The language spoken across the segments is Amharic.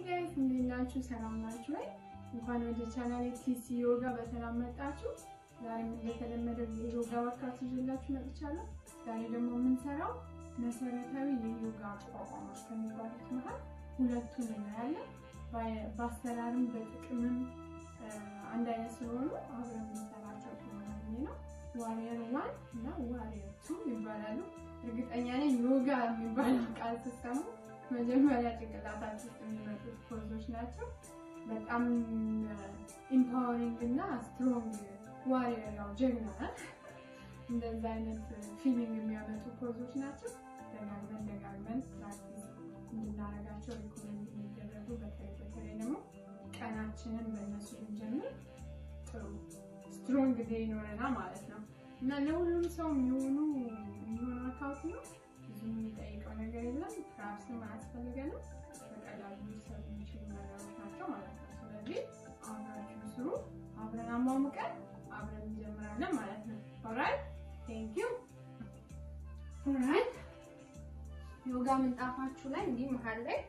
ጋይስ እንዴት ናችሁ? ሰላም ናችሁ ወይ? እንኳን ወደ ቻናሌ ቲሲ ዮጋ በሰላም መጣችሁ። ዛሬም እንደተለመደው የዮጋ ወርካት ይዤላችሁ መጥቻለሁ። ዛሬ ደግሞ የምንሰራው መሰረታዊ የዮጋ አቋቋሞች ከሚባሉት መሀል ሁለቱን እናያለን። በአሰራርም በጥቅምም አንድ አይነት ስለሆኑ አብረን የምንሰራቸው ስለሆነ ነው። ዋሪየር ዋን እና ዋሪየር ቱ ይባላሉ። እርግጠኛ ነኝ ዮጋ የሚባለው ቃል ስትሰሙ መጀመሪያ ጭንቅላታችሁ ውስጥ የሚመጡት ፖዞች ናቸው። በጣም ኢምፓወሪንግ እና ስትሮንግ ዋሪየር ያው ጀግና እንደዛ አይነት ፊሊንግ የሚያመጡ ፖዞች ናቸው። ደጋግመን ደጋግመን ፕራክቲስ እንድናረጋቸው ሪኮመንድ የሚደረጉ በተለይ በተለይ ደግሞ ቀናችንን በእነሱ ብንጀምር ጥሩ ስትሮንግ ዴይ ይኖረናል ማለት ነው እና ለሁሉም ሰው የሚሆኑ የሚሆኑ ወርካውት ነው። ብዙ የሚጠይቀው ነገር የለም። ፕራፕስም አያስፈልገንም። በቀላሉ ሊሰሩ የሚችሉ ነገሮች ናቸው ማለት ነው። ስለዚህ አብራችሁ ስሩ። አብረን አሟሙቀን አብረን እንጀምራለን ማለት ነው። ኦራይት ቴንክ ዩ። ኦራይት ዮጋ ምንጣፋችሁ ላይ እንዲህ መሀል ላይ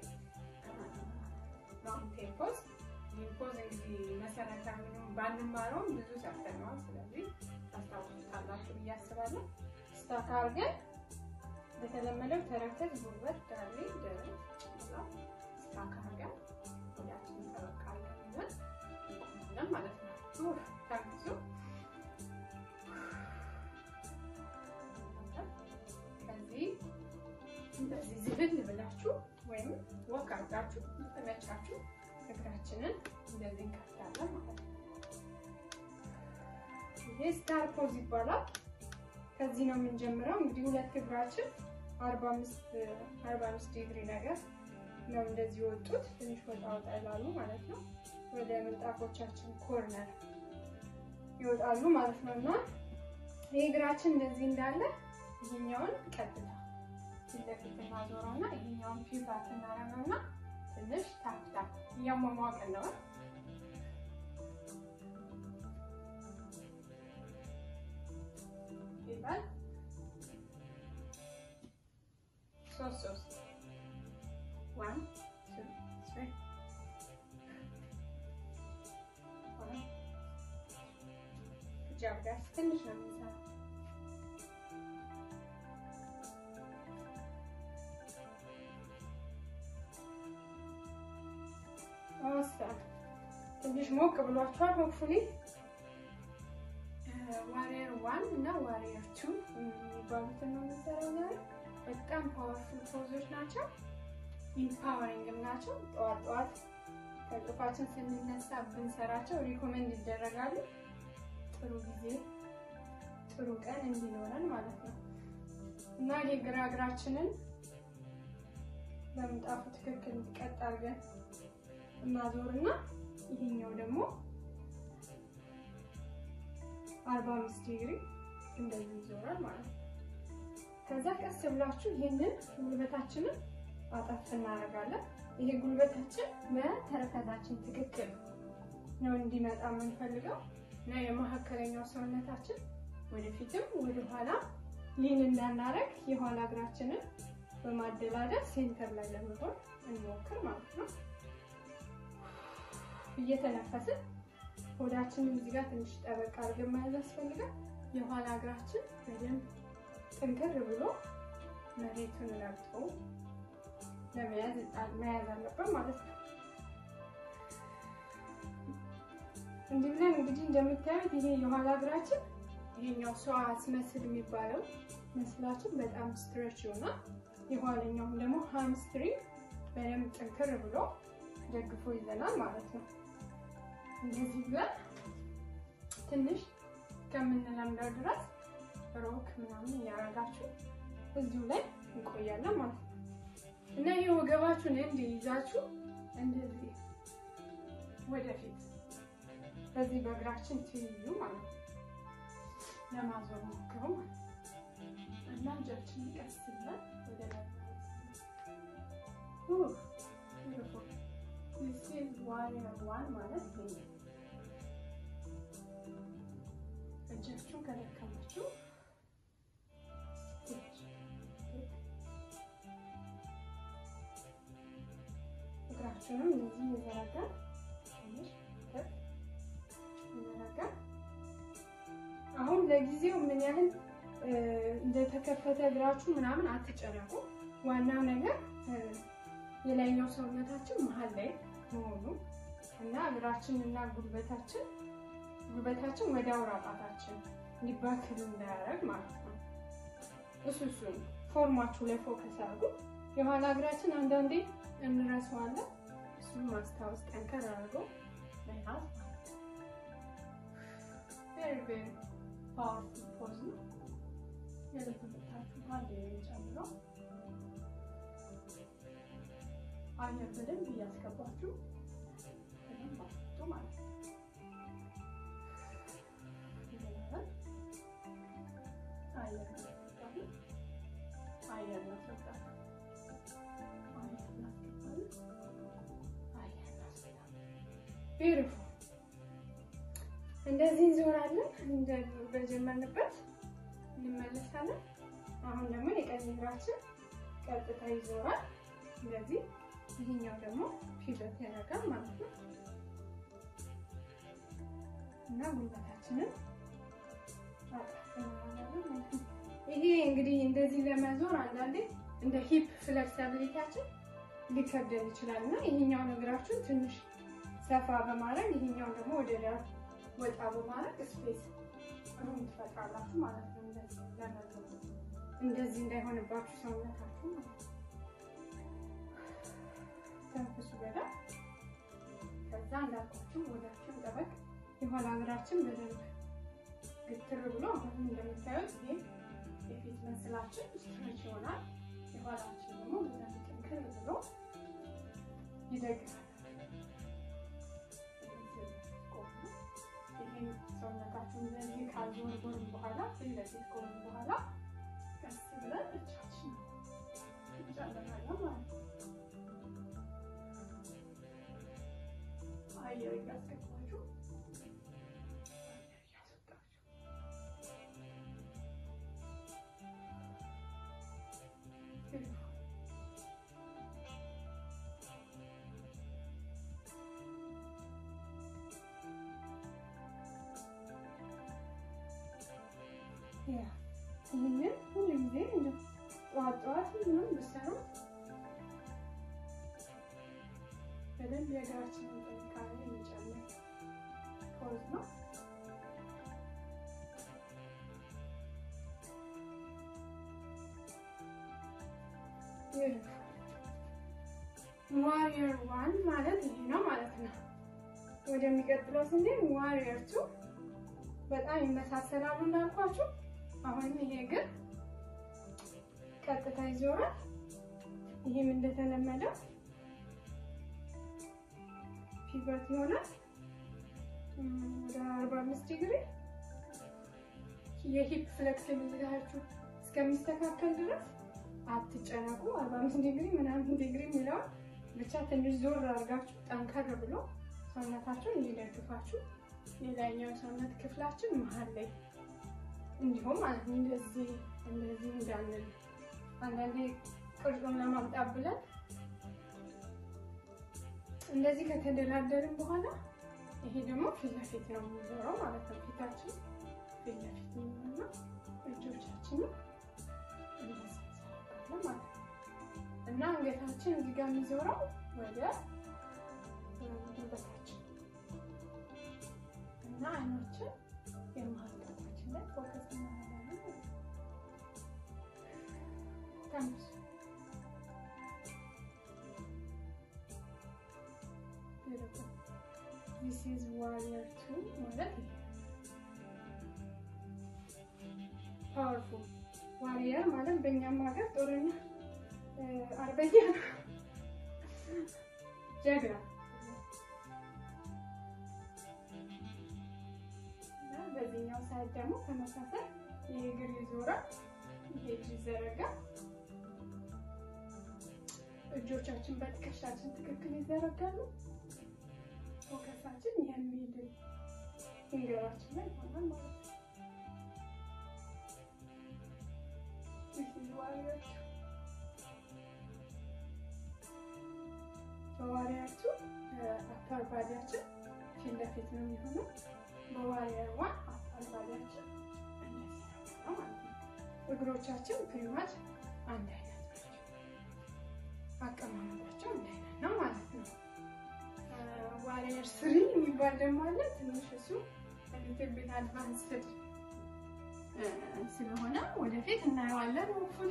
ማውንቴን ፖዝ ፖዝ እንግዲህ መሰረታዊ ባንማረውም ብዙ ሰርተነዋል። ስለዚህ ታስታውሱታላችሁ ብዬ አስባለሁ። ስታክ አድርገን በተለመደው ተረከዝ፣ ጉልበት፣ ዳሌ፣ ደረት ስታክ አድርገን ሁላችንም ጠበቅ አድርገን ይዘን እንቆማለን ማለት ነው። ታግዙ። ከዚህ እንደዚህ ዝብል ብላችሁ ወይም ወክ አድርጋችሁ ተመቻችሁ እግራችንን እንደዚህ እንከፍታለን ማለት ነው። ይሄ ስታር ፖዝ ይባላል። ከዚህ ነው የምንጀምረው። እንግዲህ ሁለት እግራችን 45 ዲግሪ ነገር ነው እንደዚህ ወጡት። ትንሽ ወጣ ወጣ ይላሉ ማለት ነው። ወደ ምንጣፎቻችን ኮርነር ይወጣሉ ማለት ነው እና ይሄ እግራችን እንደዚህ እንዳለ ይሄኛውን ቀጥታ ፊት ለፊት እናዞረውና ይሄኛውን ፒቫት እናደርገውና ትንሽ ታፍታ እያሟሟቅን ነው። ይባል ሶስት ሶስት ዋን ቱ ትሪ ጃብ ጋር ትንሽ ነው የምንሰራው። ትንሽ ሞቅ ብሏቸዋል። ሆፕፉሊ ዋሪየር ዋን እና ዋሪየር ቱ የሚባሉትን ነው የምንሰራው ዛሬ። በጣም ፓወርፉል ፖዞች ናቸው፣ ኢምፓወሪንግም ናቸው። ጠዋት ጠዋት ከእንቅልፋችን ስንነሳ ብንሰራቸው ሪኮሜንድ ይደረጋሉ። ጥሩ ጊዜ ጥሩ ቀን እንዲኖረን ማለት ነው እና የግራ እግራችንን በምንጣፉ ትክክል ቀጥ አድርገን እናዞርና ይሄኛው ደግሞ አርባ አምስት ዲግሪ እንደዚህ ይዞራል ማለት ነው። ከዛ ቀስ ብላችሁ ይሄንን ጉልበታችንን አጠፍ እናደርጋለን። ይሄ ጉልበታችን በተረከዛችን ትክክል ነው እንዲመጣ የምንፈልገው እና የመካከለኛው ሰውነታችን ወደፊትም ወደኋላ ሊን እንዳናረግ የኋላ እግራችንን በማደላደል ሴንተር ላይ ለመሆን እንሞክር ማለት ነው። እየተነፈስን ሆዳችንን እዚህ ጋር ትንሽ ጠበቅ አድርገን መያዝ ያስፈልጋል። የኋላ እግራችን በደንብ ጥንክር ብሎ መሬቱን ረግጦ ለመያዝ መያዝ አለብን ማለት ነው። እንዲህ ብለን እንግዲህ እንደምታዩት ይሄ የኋላ እግራችን ይሄኛው ሰው አስመስል የሚባለው መስላችን በጣም ስትሬች ይሆናል። የኋለኛውም ደግሞ ሃምስትሪንግ በደንብ ጥንክር ብሎ ደግፎ ይዘናል ማለት ነው። እንደዚህ ብለን ትንሽ ከምንለምደው ድረስ ሮክ ምናምን እያደረጋችሁ እዚሁ ላይ እንቆያለን ማለት ነው እና ይህ ወገባችሁን እንዲይዛችሁ እንደዚህ ወደፊት በዚህ በእግራችን ትይዩ ማለት ነው ለማዞር ሞክሩ ማለት ነው እና እጃችን ቀስ ብለን ወደ ላይ ዋሪየር ዋን ማለት ይሄ እጃችሁን ከደከማችሁ እግሮቹንም እንደዚህ እየዘረጋን ትንሽ ከፍ እየዘረጋን አሁን ለጊዜው ምን ያህል እንደተከፈተ እግራችሁ ምናምን አትጨነቁ። ዋናው ነገር የላይኛው ሰውነታችን መሀል ላይ መሆኑ እና እግራችን እና ጉልበታችን ጉልበታችን ወደ አውራ ጣታችን እንዲባክል እንዳያደርግ ማለት ነው። እሱ እሱ ፎርማችሁ ላይ ፎከስ አድርጉ። የኋላ እግራችን አንዳንዴ እንረሳዋለን። እሱም ማስታወስ ጠንከር አድርገው መያዝ ማለት ነው። ቬሪ ቬሪ ፓወርፉል ፖዝ ነው። የልብ ምታችሁ አንድ የሚጨምረው አየር በደንብ እያስገባችሁ በደንብ አስጡ ማለት ነው። አየር እናስገባለን። አየር እናስገባለን። አየር እናስገባለን። አየር እናስገባለን። ቢዩቲፉል እንደዚህ እንዞራለን። እንደ በጀመርንበት እንመለሳለን። አሁን ደግሞ የቀኝ እግራችን ቀጥታ ይዞራል። እንደዚህ ይሄኛው ደግሞ ፒቨት ያደርጋል ማለት ነው እና ጉልበታችንን ይሄ እንግዲህ እንደዚህ ለመዞር አንዳንዴ እንደ ሂፕ ፍሌክሲቢሊቲያችን ሊከብደን ይችላል እና ይሄኛውን እግራችሁን ትንሽ ሰፋ በማድረግ ይሄኛውን ደግሞ ወደ ዳር ወጣ በማድረግ ስፔስ ሩም ትፈጥራላችሁ ማለት ነው። እንደዚህ ለመዞር እንደዚህ እንዳይሆንባችሁ ሰውነታችሁ ማለት ነው። ተንፍሱ በደንብ ከዛ እንዳልኳችሁ ወዳችን ጠበቅ የኋላ እግራችን በደንብ ግትር ብሎ አሁን እንደምታዩት ይሄ የፊት መስላችን ስትሬች ይሆናል። የኋላችን ደግሞ በደንብ ጥንክር ብሎ ይደግፋል። ይህን ሰውነታችን እንደዚህ ካልዞርዞርን በኋላ ፊት ለፊት ከሆኑ በኋላ ቀስ ብለን እጃችን እንጨምራለን ማለት ነው። አየር እያስገባችሁ ይህንን ሁሉ ጊዜ እንደ ጠዋት ጠዋት ምንም ብሰሩ በደንብ የእግራችንን ጥንካሬ የሚጨምር ፖዝ ነው። ዋሪየር ዋን ማለት ይሄ ነው ማለት ነው። ወደሚቀጥለው ስንሄድ ዋሪየር ቱ በጣም ይመሳሰላሉ እንዳልኳችሁ። አሁንም ይሄ ግን ቀጥታ ይዞራል። ይህም እንደተለመደው ፒቨት ይሆናል ወደ አርባ አምስት ዲግሪ የሂፕ ፍሌክሲቢሊቲያችሁ እስከሚስተካከል ድረስ አትጨነቁ። አርባ አምስት ዲግሪ ምናምን ዲግሪ የሚለውን ብቻ ትንሽ ዞር አድርጋችሁ ጠንከር ብሎ ሰውነታችሁን እንዲደግፋችሁ ሌላኛው ሰውነት ክፍላችን መሀል ላይ እንዲሁም ማለት እንደዚህ እንደዚህ እንዳንል አንዳንዴ ቅርጹን ለማምጣት ብለን እንደዚህ ከተደላደልን በኋላ ይሄ ደግሞ ፊት ለፊት ነው የሚዞረው ማለት ነው። ፊታችን ፊት ለፊት የሚሆንና እጆቻችንም እንደዚህ እንሰራለን ማለት ነው እና አንገታችን እዚህ ጋር የሚዞረው ወደ ጉልበታችን እና አይኖችን የመሀል ጣታችን ላይ ፎከስ እናደርጋለን ማለት ነው። ተንፍሱ። ዲስ ኢዝ ዋሪየር ቱ ማለት ይሄ ፓወርፉል ዋሪየር ማለት በእኛም ሀገር ጦረኛ አርበኛ ነው፣ ጀግና እና በዚህኛው ሳይድ ደግሞ ተመሳሳይ ይሄ እግር ይዞራል፣ ይሄ እጅ ይዘረጋል። እጆቻችን በትከሻችን ትክክል ይዘረጋሉ። ፎከሳችን የሚድል ፊንገራችን ላይ ይሆናል ማለት ነው። በዋሪያችሁ አፓር ባዲያችን ፊት ለፊት ነው የሚሆነው። በዋሪያር ዋን አፓር ባዲያችን እንደዚህ ነው ማለት ነው። እግሮቻችን ፕሪማች አንድ አይነት ናቸው። አቀማመጣቸው አንድ አይነት ነው ማለት ነው። ዋሪየር ስሪ የሚባል ደግሞ አለ። ትንሽ እሱ ሊትል ቤት አድቫንስድ ስለሆነ ወደፊት እናየዋለን። ሆፕፉሊ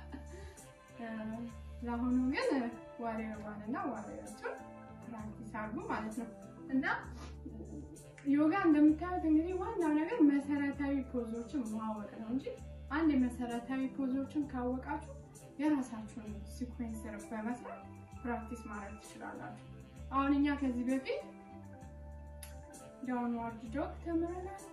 ለአሁኑ ግን ዋሪየር ዋን እና ዋሪየር ቱ ፕራክቲስ አርጉ ማለት ነው እና ዮጋ እንደምታዩት እንግዲህ ዋናው ነገር መሰረታዊ ፖዞችን ማወቅ ነው እንጂ አንድ የመሰረታዊ ፖዞችን ካወቃችሁ የራሳችሁን ሲኩዌንስ በመስራት ፕራክቲስ ማድረግ ትችላላችሁ። አሁን እኛ ከዚህ በፊት ዳውንዋርድ ዶግ ተምረናል።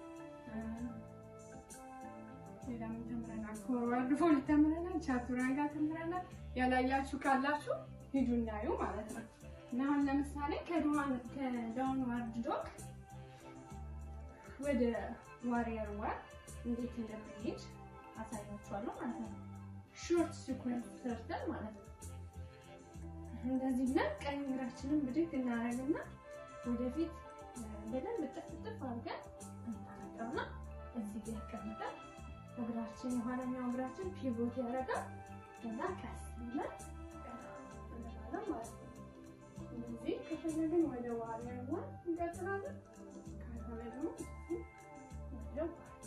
ሌላ ምን ተምረናል? ፎርዋርድ ፎልድ ተምረናል። ቻቱራንጋ ተምረናል። ያላያችሁ ካላችሁ ሂዱ እናዩ ማለት ነው። እና አሁን ለምሳሌ ከዳውንዋርድ ዶግ ወደ ዋሪየር ዋን እንዴት እንደምንሄድ አሳያችኋለሁ ማለት ነው። ሾርት ሲኩዌንስ ሰርተን ማለት ነው። እንደዚህ ብለን ቀኝ እግራችንን ብድግ እናደርግና ወደፊት በደንብ ጥፍ ጥፍ አድርገን እናደርገውና እዚህ ጋር ያስቀምጠን እግራችን የኋለኛው እግራችን ፒቮት ያደርጋል። ከዛ ቀስ ብለን እንላለን ማለት ነው። እንደዚህ ከፈለግን ወደ ዋሪየር ዋን እንቀጥላለን። ካልሆነ ደግሞ ወደ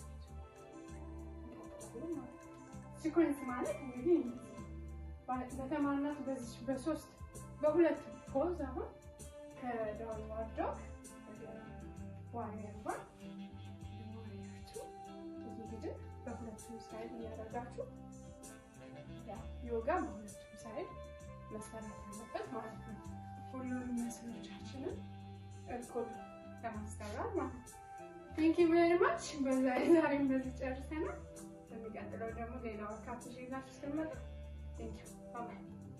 ሲኮንስ ማለት እንግዲህ በተማርናት በዚህ በሶስት በሁለት ፖዝ አሁን ከዳውንዋርድ ዶግ ዋሪየር ዋን ዋሪየር ቱ እየሄድን በሁለቱም ሳይድ እያደረጋችሁ ዮጋ በሁለቱም ሳይድ መሰራት አለበት ማለት ነው። ሁሉንም መስሎቻችንን እኩል ለማሰራት ማለት ነው። ቴንክ ዩ ቬሪ ማች። በዛ ዛሬም በዚህ ጨርሰናል። በሚቀጥለው ደግሞ ሌላ ወርካፕ ይዤላችሁ እስክመጣ ቴንክ ዩ ባይ